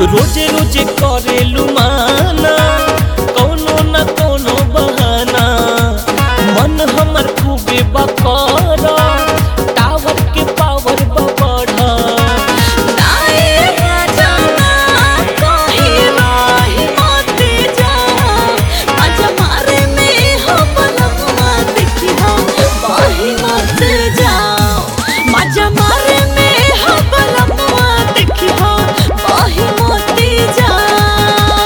रोजे रोजे करेलू माना कौनो न कौनो बहाना मन हमर खूबे बकर टावर के पावर बढ़ा नाए जाना कहीं राही मत जा मजा मारे में हो बलमुआ देखी हो बाही मत जाओ मजा मारे में हो बलमुआ देखी हो बाही मत जाओ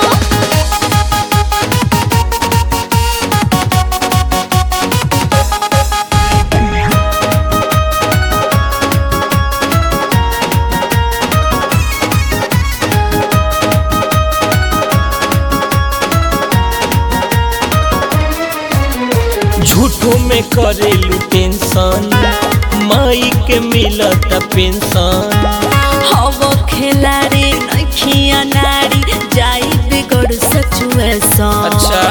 झूठो में करेलू टेंशन माई के मिलत पेंशन हवो खेलाड़ी नखिया नारी जाई बिगड़ सचुएसन अच्छा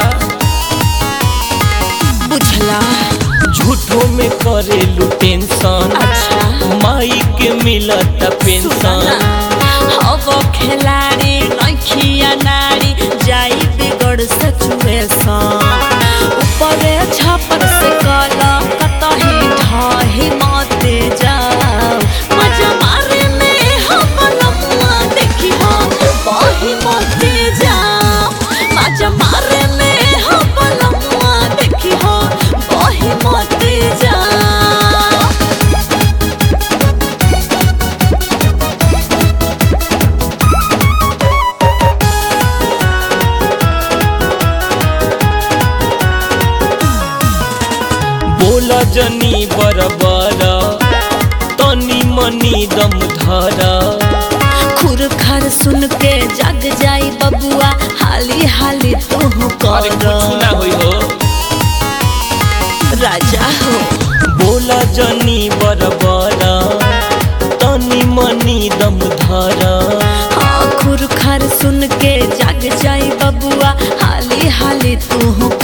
बुझला झूठो में करेलू टेंशन अच्छा। माई के मिलत पेंशन हवो खेलाड़ी नखिया नारी जाई बिगड़ सचुएसन ऊपरे छपर से कला कतही ढाही माते जाओ मजा मारे में हम लम्मा देखी हो बाही माते जाओ मजा मारे में हम लम्मा देखी हो बाही माते जाओ बोला जनी बरबर तनी मनी दम धरा खुर खर सुन के जग जाई बबुआ हाली हाली तू अरे कर कुछ ना होई हो राजा हो बोला जनी बरबर तनी मनी दम धरा हाँ खुर खर सुन के जग जाई बबुआ हाली हाली तू